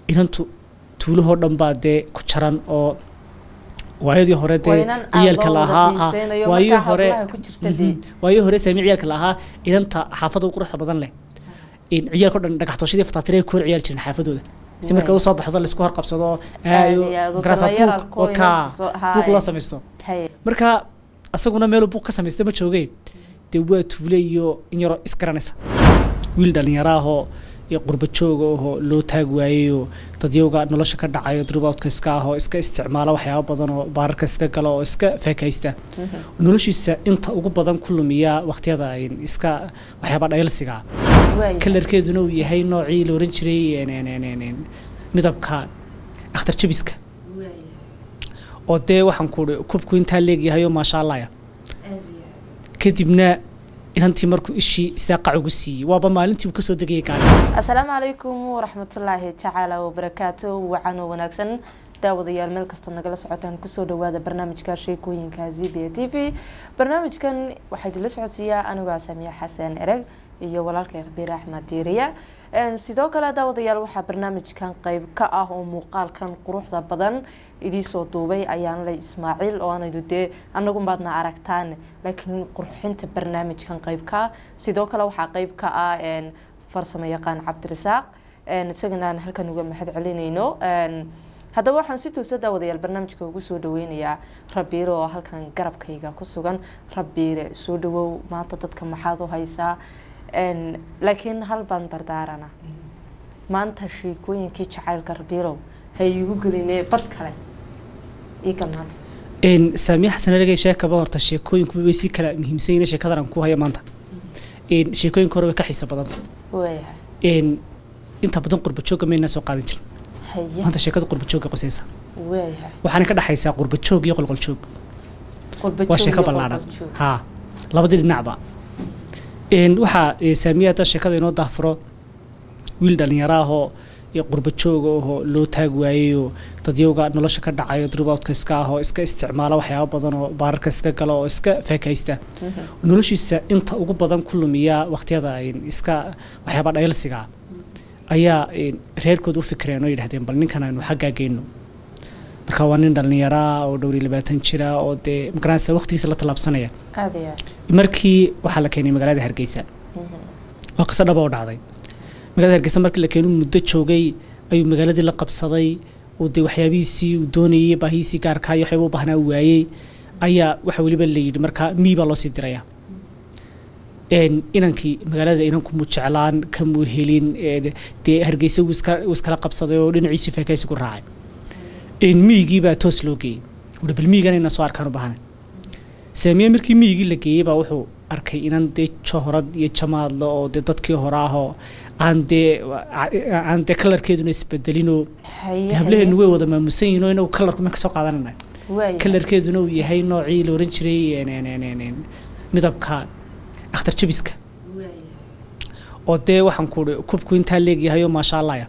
inantu tuulahoo dhan baa dee ku jaran oo waayadii hore dee ciyaalka lahaa waayihii hore waayihii hore saami ciyaalka lahaa inanta xaafada u quruxda badan leh ciyaalka o dhan dhagaxtooshadii fataatiray ku hor ciyaari jireen xaafadooda si marka usoo baxdo laisku hor qabsado aayo markaasa buuq oo kaa buuq loo samaysto marka asaguna meeluu buuq ka samaysta ma joogee dee waa tuule iyo in yaroo isgaranaysa wiil dhalinyaro ahoo qurba jooga ahoo loo taag waayeyoo dadyowga nolosha ka dhacayo druboutka iska ahoo iska isticmaala waxyaaba badan oo baararka iska gala oo iska feekaysta noloshiisa inta ugu badan ku lumiya waqtiyada iska waxyaaba dhaylsiga kalarkeeduna uu yahay noocii la oran jiray midabka akhtar jabiska oo dee waxaan kuui kubku intaa leegyahay oo maasha allahya kadibna inantii markuu ishii sidaa qac ugu siiyey waaba maalintii uu kasoo degayay gaari assalaamu calaykum waraxmatullaahi tacaala wabarakaatu wacan oo wanaagsan daawadayaal meel kastoo nagala socotaan kusoo dhawaada barnaamijka sheekooyinka z b a t v barnaamijkan waxaa idinla socodsiiyaa anigoo samiya xasan ereg iyo walaalkay rabiir axmed diiriya sidoo kale daawadayaal waxaa barnaamijkan qeyb ka ah oo muuqaalkan quruxda badan idiisoo duubay ayaan leh ismaaciil oo aanaydu dee anagu baadna aragtaan laakiin qurxinta barnaamijkan qeyb ka ah sidoo kale waxaa qeyb ka ah farsamo yaqaan cabdirasaaq isagana aan halkan uga mahad celinayno haddaba waxaan si toosa daawadayaal barnaamijka ugu soo dhaweynayaa rabiire oo halkan garabkayga ku sugan rabiire soo dhawow maanta dadka maxaad u haysaa laakiin hal baan dardaarana maanta sheekooyinkii jacaylka rabiirow ha iigu gelinee bad kale iiga maanta saamiya xasan eragay sheekaba horta sheekooyinku way si kala muhiimsan yihiin sheekadan aan ku hayo maanta sheekooyinka hore way ka xiiso badanta waayahay inta badan qurba joogga maynaa soo qaadan jirin haye maanta sheekada qurba joogga qosaysa waayahay waxaana ka dhexaysaa qurba joog iyo qolqol joog qurba waa joog sheeko iyo ballaadhan qolqol joog. haa labadii dhinacba waxaa saamiya hadda sheekada inoo daafuro wiil dhalinyaro ahoo qurba jooga ahoo loo taag waayeyoo dadyowga nolosha ka dhacayo druboutka iska ahoo iska isticmaala waxyaaba badan oo baararka iska gala oo iska feekaysta noloshiisa inta ugu badan ku lumiya waqtiyada iska waxyaaba dhaylsiga ayaa reerkooda u fikreen oo yidhahdeen bal ninkan aynu xaggaa geyno marka waa nin dhalinyaraa oo dhowr iyo labaatan jira oo dee magaranaysa waqtigiisa la tallaabsanaya aada iyo aad markii waxaa la keenay magaalada hargeysa waa qiso dhaba oo dhacday magaalada hargeysa markii la keenay muddo joogay ayuu magaaladii la qabsaday oo dee waxyaabihiisii uu doonayay baahihiisii gaarkaa iyo waxyaaba u baahnaa uu waayey ayaa waxa weliba la yidhi markaa mii baa loo sii diraya inankii magaalada inankumuu jeclaan kamuu helin dee hargeysa wuu iska wuu iskala qabsaday oo dhinaciisii feekaysi ku raacay miyigii baa toos loo geeyey wuhi bal miyigana inaan soo arkaan u baahnay saamiye markii miyigii la geeyey baa wuxuu arkay inan dee johorad iyo jamaadlo oo dee dadkii hore ahoo aan dee aan dee kalarkeeduna isbedelinoo haye dee hablaheenu way wada maamusan yihiin oo inagu kalarku ma kasoo qaadanana waayahay kalarkeeduna uu yahay noocii la oran jiray midabka akhtar jabiska oo dee waxaan kuui kubku intaa leegyahay oo maasha allahya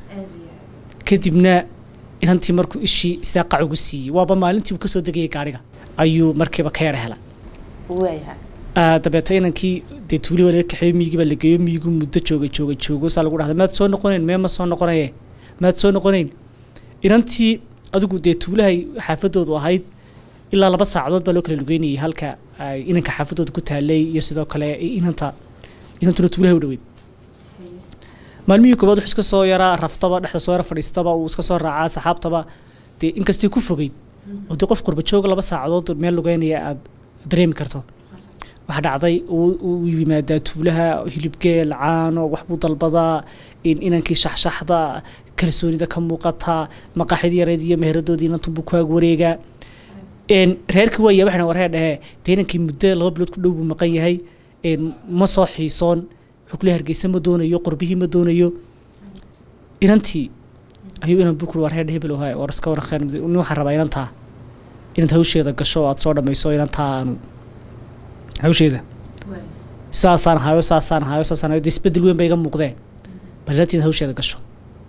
kadibna inantii markuu ishii sidaa qac ugu siiyey waaba maalintii uu kasoo degayay gaariga ayuu markiiba ka yara hela waayahay Ah, dabeeta inankii dee tuuli waa laga kaxeeyo miyigii baa la geeyo miyigii muddo joogay joogay joogo saa lagu dhahda maad soo noqonayn mee ma soo noqonaye maad soo noqonayn inantii adigu dee tuulahay xaafadoodu ahayd ilaa laba saacadood baa loo kala lugeynayay halka ay inanka xaafadooda ku taalay iyo sidoo kale inanta inantuna tuulahay u dhaweyd maalmihii koobaad wuxuu iska soo yaraa raftaba dhexda soo yara fadhiistaba uu iska soo raacaa saxaabtaba dee inkastay ku fogeyd oo dee qof qurba jooga laba saacadood meel lugeynaya aad dareemi karto waxaa dhacday uu yimaadaa tuulaha hilibgeel caano waxbuu dalbadaa inankii shaxshaxda kalsoonida ka muuqata maqaaxidii yareed iyo meheradoodii inantunbuu ku ag wareegaa reerkii waa yaaba waree dhehe dee inankii muddo laba bilood ku dhow buu maqan yahay ma soo xiisoon xukle hargeysa ma doonayo qorbihii ma doonayo inantii ayuu inan bukuri waree dhehe hebel wahay war iska waran khayr nin waxaan rabaa inantaa inaad hawsheeda gasho oo aad soo dhammayso inantaa aanu hawsheeda saasaan hayo saasaan hayo saasaan hayo dee isbedel weyn ba iga muuqdeen bal inantii inaad hawsheeda gasho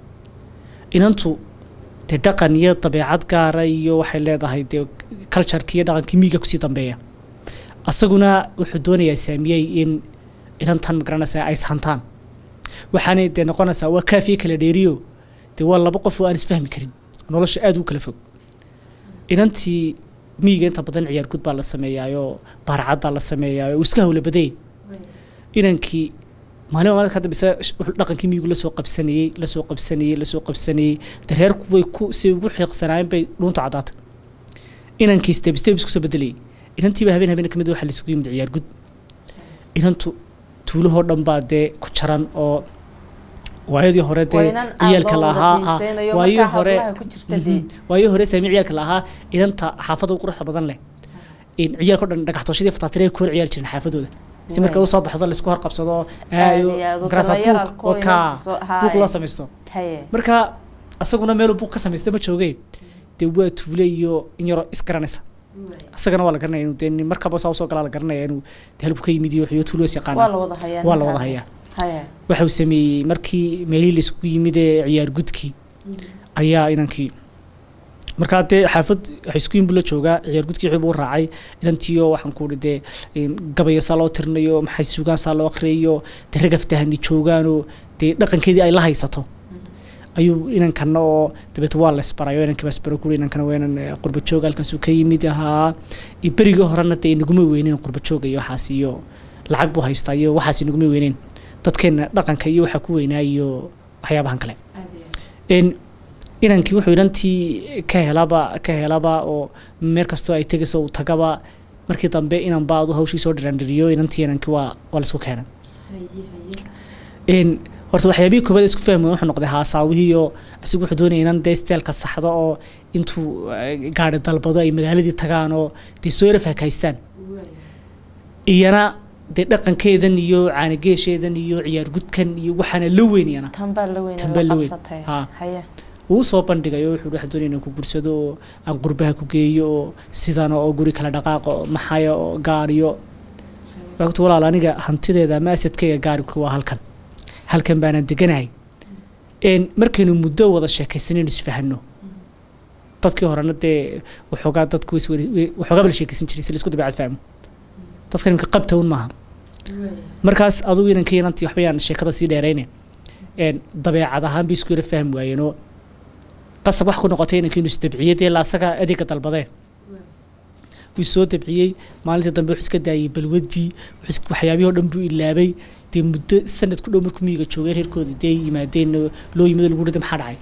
inantu dee dhaqan iyo dabeecad gaara iyo waxay leedahay dee cultureki iyo dhaqankii miiga kusii dambeeya asaguna wuxuu doonayaa saamiyey in inantan magaranaysa ay ishantaan waxaanay dee noqonaysaa waa kaafiye kala dheeriyo dee waa laba qof oo aan isfahmi karin nolosha aada u kala fog inantii miyiga inta badan ciyaar gud baa la sameeyaayoo baarcaddaa la sameeyaayo uu iska hawla badayay inankii maalin maalin ka dambeysa dhaqankii miyigu lasoo qabsanayey lasoo qabsanayey lasoo qabsanayey dareerku way ku si ugu xiiqsanaayeen bay dhuunta caddaatay inankii step step isku soo bedelayay inantiiba habeen habeen kamid waxaa laisugu yimid ciyaar gud inantu tuulahoo dhan baa dee ku jaran oo waayadii hore dee ciyaalka lahaa waayii hore waayii hore saami ciyaalka lahaa inanta xaafada u quruxda badan leh ciyaalka o dhan dhagaxtooshadii fataatiray ku hor ciyaari jireen xaafadooda si marka usoo baxdo laisku hor qabsado aayo markaasa buuq oo kaa buuq loo samaysto marka asaguna meeluu buuq ka samaysta ma joogee dee waa tuule iyo in yaroo isgaranaysa isagana waa la garanaya inuu dee markaba saa usoo galaa la garanaya inuu dee halku ka yimid iyo wuxuu tuulo is yaqaana waa la wada hayaa waxa uu sameeyey markii meelihii laiskugu yimid ee ciyaar gudkii ayaa inankii markaa dee xaafad xiskuyin buu la joogaa ciyaar gudkii wixii buu raacay inantiyo waxaan ku dee gabayo saa loo tirinayo maxay sugaan saa loo akhriyayo dee ragaftahani joogaanoo dee dhaqankeedii ay la haysato ayuu inankana oo dabeet waa la isbarayo inankii baa isbaro kuri inankana waa inan qurba joog halkaasuu ka yimid ahaa berigii horena dee naguma weyneyn qurba jooga iyo waxaas iyo lacag buu haystaa iyo waxaas naguma weyneyn dadkeena dhaqanka iyo waxaa ku weynaa iyo waxyaabahan kale inankii wuxuu inantii ka helaba ka helaba oo meel kastoo ay tegayso uu tagaba markii dambe inanba adu hawshii soo dhirandhiriyo inantii inankii waa waa laisku keenay horta waxyaabihii koobaad isku fahmi wuxuu noqday haasaawihii oo isagu wuxuu doonaya inan dee steelka saxdo oo intuu gaari dalbado ay magaaladii tagaan oo dee soo yara faakaystaan iyana dee dhaqankeedan iyo caanigeesheedan iyo ciyaar gudkan iyo waxaana la weyn iyana tanbaa la weyn tanbaa la weyn ha wuu soo bandhigay oo wuxuu waxaan doonaya inaan ku gursado oo aan qurbaha ku geeyo oo sidan oo guri kala dhaqaaqo maxaya oo gaariyo wagtu walaal aniga hantideeda ama asadkeyga gaaribka waa halkan halkan baanaan deganahay markaynu muddo wada sheekaysanaynu isfahano dadkii horena dee waxoogaa dadku waxoogaa bala sheekaysan jiray si laisku dabeecad fahmo dadkan imika qabta un maaha markaas adugu inankii inantii waxbayaan sheekada sii dheerayne dabeecad ahaan bay isku yara fahmi waayeenoo qasab wax ku noqotay inankii inu isdabciyey dee la asaga adeega dalbadeen wuu soo dabciyey maalintii dambe wuxuu iska daayey balwadii waxyaabihii o dhan buu ilaabay dee muddo sanad ku dhow markuu miyiga joogay reerkooda dee yimaadeen loo yimid lagu dhada maxaa dhacay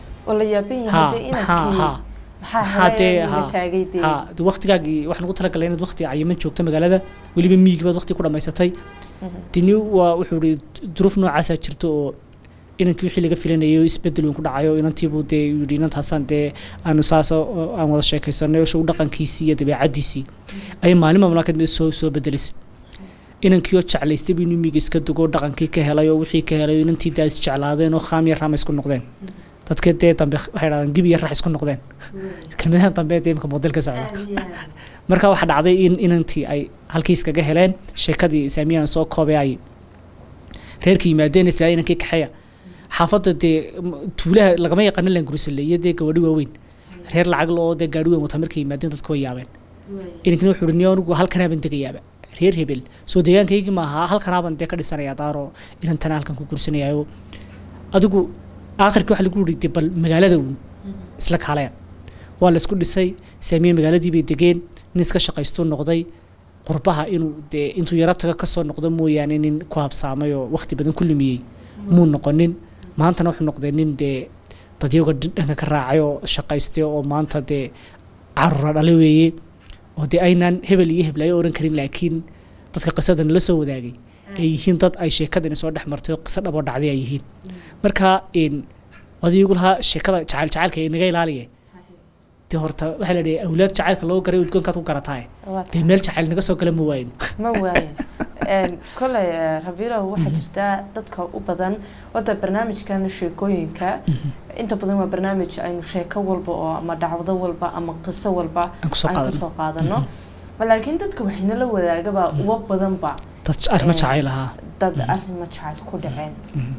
maxaa dee ha waktigaagii waxaan ugu talagalay inaad wakti cayiman joogto magaalada weliba miyigii baad wakti ku dhamaysatay dini waa wuxuu ihi duruuf noocaasaa jirto oo inankii wixii laga filanayo isbedel weyn ku dhacayo inantiibuu dee yidhi inantaasaan dee aanu saas aan wada sheekaysanay oo show dhaqankiisii iyo dabeecaddiisii ayay maalin mamlaakad mid soo soo bedelaysay inankii oo jeclaystay buu inuu miyiga iska dugo dhaqankii ka helay oo wixii ka helay inantii daa is jeclaadeen oo khaam iyo raama isku noqdeen dadka dee dambe waxay dhahdaan gibi iyo rax isku noqdeen kelmadahan dambe dee imka model ka socda marka waxaa dhacday in inantii ay halkii iskaga heleen sheekadii saamiyahan soo koobay ay reerkii yimaadeen israel inankii kaxeeya xaafadda dee tuulaha lagama yaqaano langurusaleeye dee gabadhi waaweyn reer lacag lo oo dee gaadhi weyn wata markay yimaadeen dadku way yaabeen inankina wuxuu ihi ni anigu halkanaaban degayaaba reer hebel soo deegaankaygii maaha halkanaaban dee ka dhisanaya daaroo inantana halkan ku gursanayayo adigu aakhirkii waxa lagu yidhi bal magaalada uun isla kaalaya waa la isku dhisay saamiye magaaladii bay degeen nin iska shaqaystuu noqday qurbaha inuu dee intuu yaro taga kasoo noqdo mooyaane nin ku habsaamay oo waqti badan ku lumiyey muu noqonin maantana wuxuu noqday nin dee dadyaga dhanka ka raacay oo shaqaystay oo maanta dee carura dhale weeye oo dee aynaan hebel iyo heblayo oran karin laakiin dadka qisadan la soo wadaagay ay yihiin dad ay sheekadani soo dhex martay oo qiso dhaboo dhacday ay yihiin marka adigu lahaa sheekada jacayl jacaylka inaga ilaaliya dee horta waxaa la dhihi awlaad jacaylka loo garay udgoonkaad ku garataay dee meel jacayl naga soo gala ma waayin ma waayin koley rabiilow waxaa jirtaa dadka u badan wada barnaamijkan sheekooyinka inta badan waa barnaamij aynu sheeko walba oo ama dhacdo walba ama qiso walba aan kasoo qaadano laakiin dadka waxayna la wadaagaba uwa badanba dad arrimo jacayl ahaa dad arrimo jacayl ku dhaceen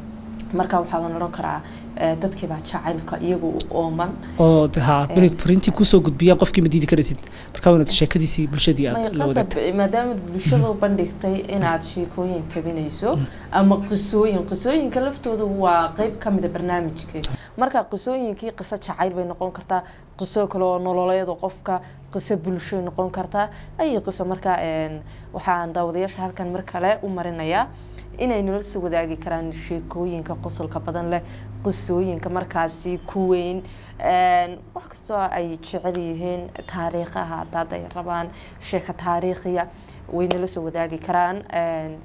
marka waxaadan odhan karaa eh, dadkiibaa jacaylka iyagu u ooman oo de ha beri fariintii kusoo gudbiyaan qofkii ma diidi karaysid marka waa inaad sheekadiisii bulshadii may aad la wadaagta qasab maadaama bulshada u bandhigtay inaad sheekooyin tabinayso ama qisooyin qisooyinka laftooda waa qeyb ka mida barnaamijka marka qisooyinkii qiso jacayl bay noqon kartaa qiso kale oo nololeed oo qofka qiso bulshoy noqon kartaa ay qiso markaa een, waxaan daawadayaasha halkan mar kale u marinayaa inay nala soo wadaagi karaan sheekooyinka qosolka badan leh qisooyinka markaasi ku weyn een, wax kastoo ay jecel yihiin taariikhaha haddaad ay rabaan sheeko taariikhiya way nala soo wadaagi karaan een,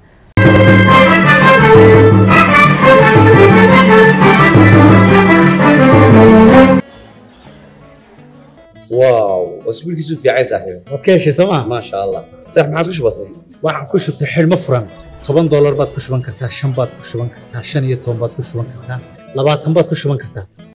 واو اسبوعك في عين صاحبي waad ka heshay sooma ما شاء الله صح ما عاد بسيط waxaan ku shubtay xidhmo furan toban doolar baad ku shuban kartaa shan baad ku shuban kartaa shan iyo toban baad ku shuban kartaa labaatan baad ku shuban kartaa